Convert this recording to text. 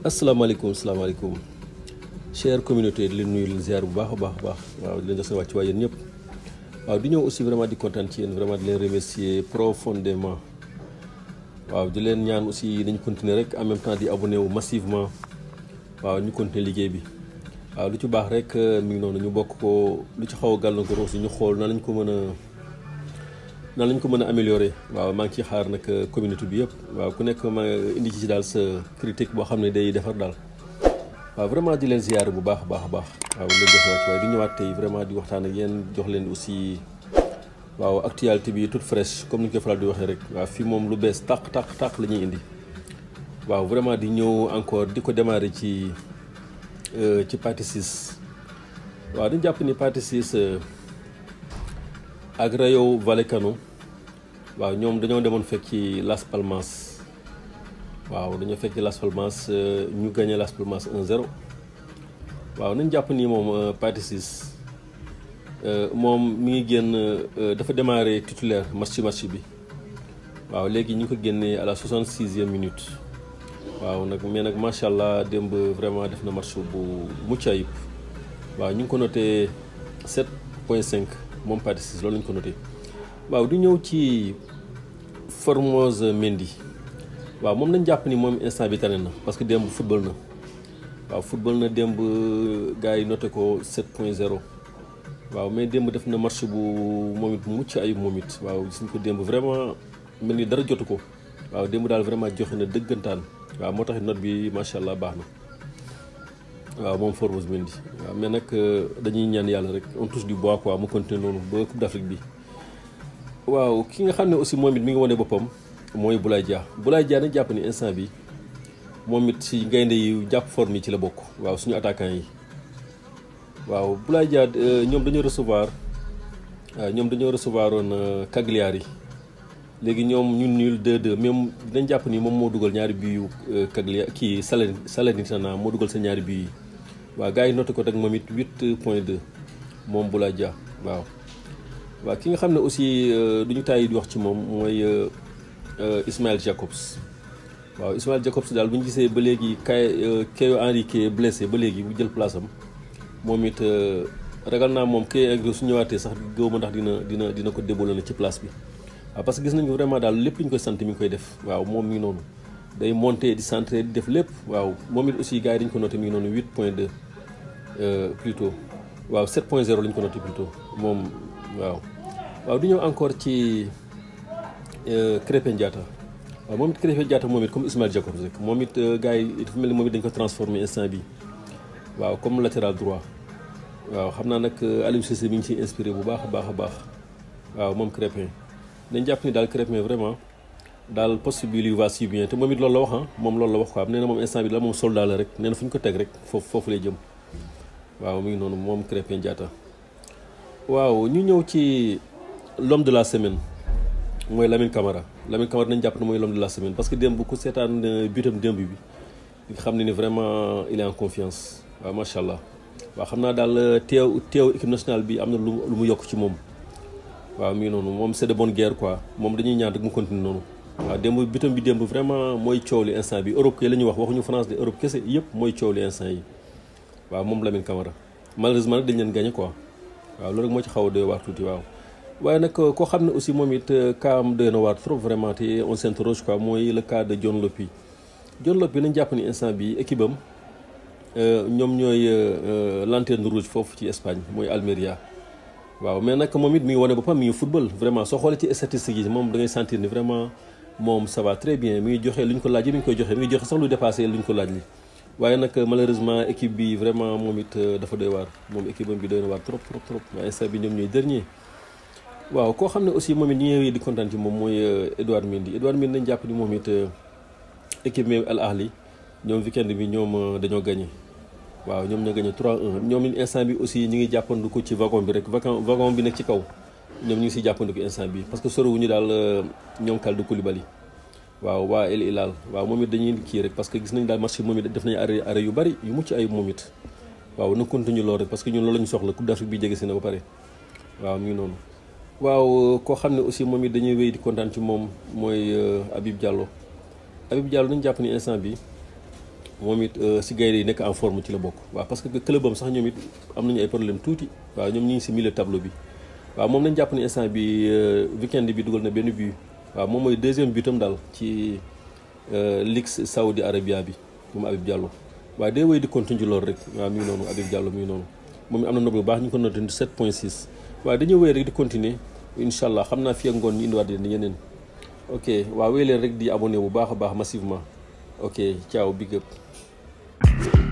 asalaamaaleykum asalaamaaleykum chère communauté di leen nuyu leen ziar bu baax a baax a baax waaw di leen jox seen wàcc waay yéen ñëpp waaw di ñëw aussi vraiment di kontaan ci yéen vraiment di leen remercier profondément waaw di leen ñaan aussi dañu continuer rek en même temps di abonné wu massivement waaw ñu continuer liggéey bi waaw lu ci baax rek mi ngi noonu ñu bokk ko lu ci xaw a gàllankoor aussi ñu xool nan lañ ko mën a nan lañ ko mën a améliorer waaw maa ngi ciy xaar nag communauté bi yëpp waaw ku nekk ma indi ci daal sa critique boo xam ne day defar daal waaw vraiment di leen ziyaare bu baax a baax a baax waaw leen jox wàcc waaye di ñëwaat tey vraiment di waxtaan ak yéen jox leen aussi waaw actualité bi toute fraîche comme ni ñu koy faral di waxee rek waaw fii moom lu bees tàq tàq tàq la ñuy indi waaw vraiment di ñëw encore di ko démarrer ci ci partie 6 waaw dañu jàpp ni partie 6 ak Rayo Vallecano waaw ñoom dañoo demoon fekk ci Las Palmas waaw dañoo fekk ci Las Palmas ñu gagné Las Palmas 1-0 waaw nañ jàpp ni moom partie 6 moom mi ngi génn dafa démarré titulaire match ci match bi waaw léegi ñu ngi ko génnee à la 66e minute waaw nag mais nag macha allah démb vraiment def na match bu mucc ayib waaw ñu ngi ko noté 7.5 moom partie 6 loolu lañu ko noté waaw du ñëw ci Formose Mendy waaw moom nañ jàpp ni moom instant bi tane na parce que démb football na waaw football na démb gars yi noté ko 7.0 waaw mais démb def na match bu moom it mucc ayib moom it waaw gis ko démb vraiment mel ni dara jotu ko waaw démb daal vraiment joxe na dëggantaan waaw moo tax note bi macha allah baax na waaw moom Formose Mendy waaw mais nag dañuy ñaan yàlla rek on touche du bois quoi mu continuer noonu ba Coupe d'Afrique bi waaw ki nga xam ne aussi moom it mi ngi wane boppam mooy Boulaye Dia Boulaye Dia nañ jàpp ni instant bi moom it si gaynde yi jàpp forme yi ci la bokk waaw suñu attaquant yi waaw Boulaye Dia ñoom dañoo recevoir ñoom dañoo recevoir woon Cagliari léegi ñoom ñun nul 2-2 même dinañ jàpp ni moom moo dugal ñaari bii yu Cagliari kii Salernitana moo dugal sa ñaari bii yi waaw gars yi noté ko rek moom it 8.2 moom Boulaye Dia waaw. waaw ki nga xam ne aussi du ñu tàyyi di wax ci moom mooy Ismaël Jacobs waaw Ismaël Jacobs daal bu ñu gisee ba léegi kay Caio Henrique blessé ba léegi bu jël place am moom it ragal naa moom kay ak su ñëwaatee sax gëw ma ndax dina dina dina ko déboulé na ci place bi. waaw parce que gis nañu vraiment daal lépp lu ñu koy sant mi ngi koy def waaw moom mi ngi noonu day monter di centrer di def lépp waaw moom it aussi gars yi dañu ko noté mi ngi noonu 8.2 plutôt waaw 7.0 la ñu ko noté plutôt moom waaw. waaw du ñëw encore ci Krépin Diatta waaw moom it Krépin Diatta moom it comme Ismaël Jacobs rek moom it gars yi dafa mel ni moom it dañu ko transformé instant bi waaw comme latéral droit waaw xam naa nag Aliou Cissé mi ngi ciy inspiré bu baax a baax a baax waaw moom Krépin dañ jàpp ni daal Krépin vraiment daal poste bi lui va si bien te moom it loolu la wax ah moom loolu la wax quoi nee na moom instant bi la moom soldat la rek nee na fu ñu ko teg rek foofu foofu lay jëm waaw mi ngi noonu moom Krépin Diatta waaw ñu ñëw ci l'homme de la semaine mooy Lamine Camara Lamine Camara nañ jàpp ne mooy l'homme de la semaine parce que démb ku seetaan butam démb bi nga xam ne ni vraiment il est en confiance waaw macha allah waaw xam naa daal teew teew équipe nationale bi am na lu lu mu yokk ci moom waaw mi ngi noonu moom c'est de bonne guerre quoi moom dañuy ñaan rek mu continue noonu waaw démb bitam bi démb vraiment mooy coow li instant bi Europe kay la ñuy wax waxuñu France de Europe kese yëpp mooy coow li instant yi waaw moom Lamine Camara malheureusement nag dañ leen gagné quoi waaw loolu rek moo ci xaw a doy waar tuuti waaw waaye nag koo xam ne aussi moom it cas am doy na waar trop vraiment te on s'interroge quoi mooy le cas de John Lopy John Lopy nañ jàpp ni instant bi équipe am ñoom ñooy lanterne rouge foofu ci Espagne mooy Almeria waaw mais nag moom it mi ngi wane boppam mi ngi football vraiment soo xoolee ci statistiques yi moom da ngay sentir ni vraiment moom ça va très bien mi ngi joxe lu ñu ko laaj mi ngi koy joxe mi ngi joxe sax lu dépassé lu ñu ko laaj li waaye nag malheureusement équipe bi vraiment moom it dafa doy waar moom équipe am bi doy na waar trop trop trop waaye instant bi ñoom ñooy dernier waaw koo xam ne aussi moom it ñi ñëwee di kontaan ci moom mooy Edouard Mendy Edouard Mendy nañ jàpp ni moom it équipe bi Al Ahli ñoom weekend bi ñoom dañoo gagné waaw ñoom ñoo gagné 3-1 ñoom instant bi aussi ñi ngi jàppandiku ci wagon bi rek wagon wagon bi nekk ci kaw ñoom ñu ngi siy jàppandiku instant bi parce que sorowuñu daal ñoom Kalidou Koulibaly waaw waa El Hilal waaw moom it dañuy kii rek parce que gis nañ daal match moom it def nañu arrêt arrêt yu bari yu mucc ay moom it waaw na continue loolu rek parce que ñun loolu la ñu soxla Coupe d'Afrique bi jege si na ba pare waaw mi ngi noonu waaw koo xam ne aussi moom it dañuy wéy di kontaan ci moom mooy Habib Diallo Habib Diallo nañu jàpp ni instant bi moom it si gaynde yi nekk en forme ci la bokk waaw parce que club am sax ñoom it am nañu ay problème tuuti waaw ñoom ñu ngi si milieu tableau bi waaw moom nañ jàpp ne instant bi weekend bi dugal na benn but waaw moom mooy deuxième butam daal ci Ligue Saoudi Arabia bi moom Habib Diallo waaye day wéy di continue loolu rek waaw mi ngi noonu Habib Diallo mi ngi noonu moom am na nob bu baax ñu ngi ko noté 7.6 waaye dañuy wéy rek di continuer incha allah xam naa fi ak ngoon ñu indiwaat leen yeneen ok waaw wéy leen rek di abonné bu baax a baax massivement ok ciao big up